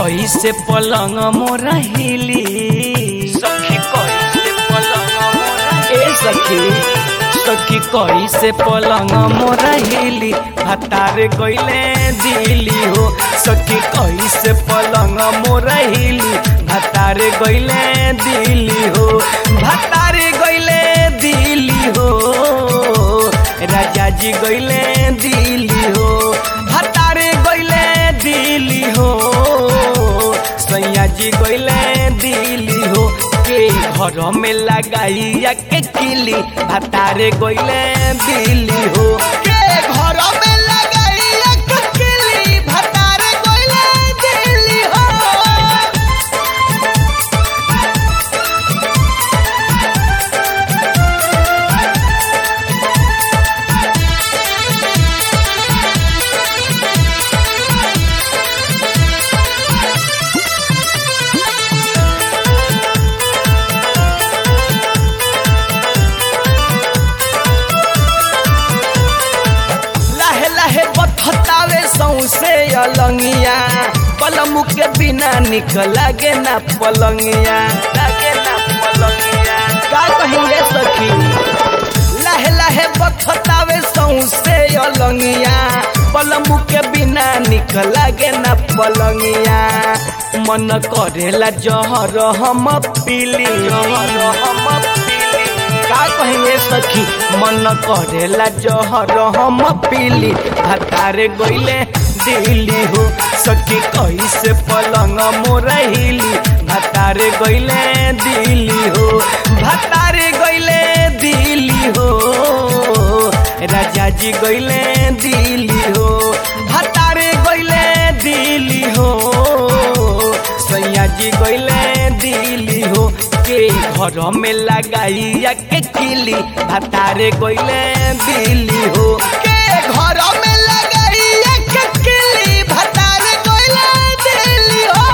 कई से पलंग मोरा हिली सखी कई से पलंग मोरा ए सखी सखी कई से पलंग मोरा हिली भतार गइले दिली हो सखी कई से पलंग मोरा हिली भतार गइले दिली हो भतार गइले दिली हो राजा जी गइले दिली हो भतार गइले दिली हो सैया जी गइले दिली हो के घर में लगाइया के किली भतारे गइले दिली हो के घर में लगाइया के किली भतारे गइले दिली हो लाहे लाहे बथतावे सौसे अलंगिया पलमु के बिना निक लागे ना पलंगिया लागे ना पलंगिया का कहिए सखी लाहे लाहे बथतावे सौसे अलंगिया पलमु के बिना निक लागे ना पलंगिया मन करेला जहर हम पीली जहर हम पीली का कहेंगे सखी मन करेला जहर हम पीली भतारे गइले दिली हो सखी कैसे पलंग मोरहिली भतारे गइले दिली हो भतारे गइले दिली हो राजा जी गइले दिली हो भतारे गइले दिली हो सैया जी गइले दिली हो के घर में लगाइया के किली भतारे गइले दिली हो के घर में लगाइया के किली भतारे गइले दिली हो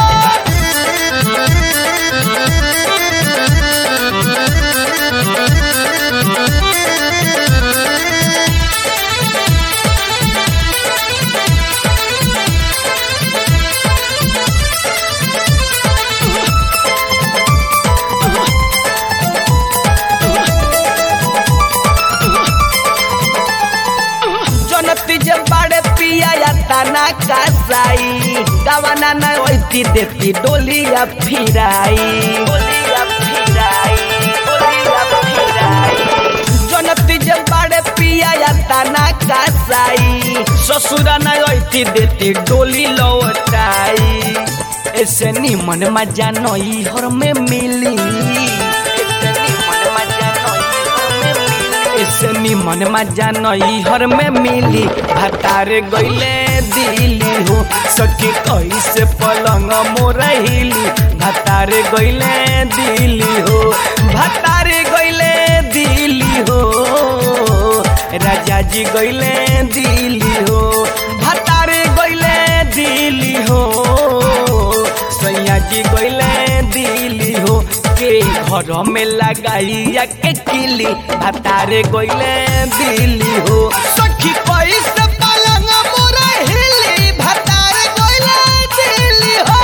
जनती जे बाड़े पिया या तना कासाई दवाना न ओइती देती डोलिया फिराई डोलिया फिराई डोलिया फिराई जनती जे बाड़े पिया या तना कासाई ससुरा न ओइती देती डोली लौटाई ऐसे निमन मजा नई हर में मिली ऐसे निमन मजा नई हर में मिली ऐसे निमन मजा नई हर में मिली भतारे गइले दिली हो सखी कैसे पलंग मोरहिली भतारे गइले दिली हो भतारे गइले दिली हो राजा जी गइले दिली हो भतारे गइले दिली हो सैया जी गइले दिली हो के घर में लगाइया के किली भतारे गइले दिली हो सखी कैसे पलंग मोरे हिली भतारे गइले दिली हो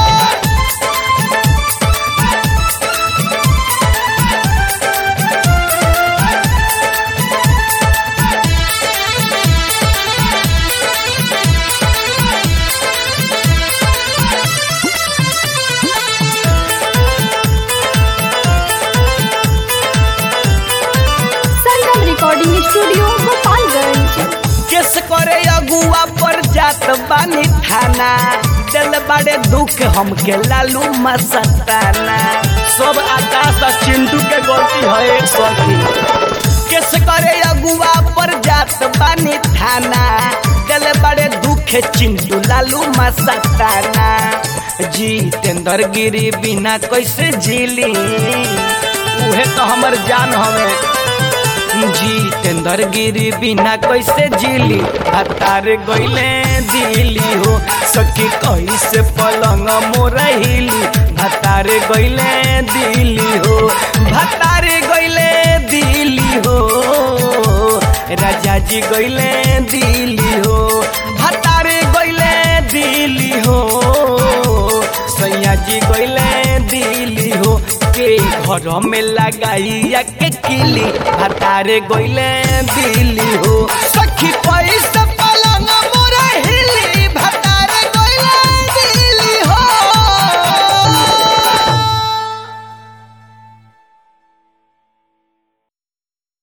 Sangam recording studio Gopalganj case करे अगुआ पर जात बानी थाना दिल बड़े दुख हमके लालू मसताना सब आकाश और चिंटू के गलती है सखी केस करे अगुआ पर जात बानी थाना दिल बड़े दुख चिंटू लालू मसताना जितेंद्र गिरी बिना कैसे झीली उहे तो हमर जान हमें जितेंद्र गिरी बिना कैसे जिली हतार गइले दिली हो सखी कैसे पलंग मोरहिली भतार गइले दिली हो भतार गइले दिली हो राजा जी गइले दिली हो भतार गइले दिली हो सैया जी गइले दिल्ली हो के घर में लगाइया के किली भतारे गइले दिल्ली हो सखी कोई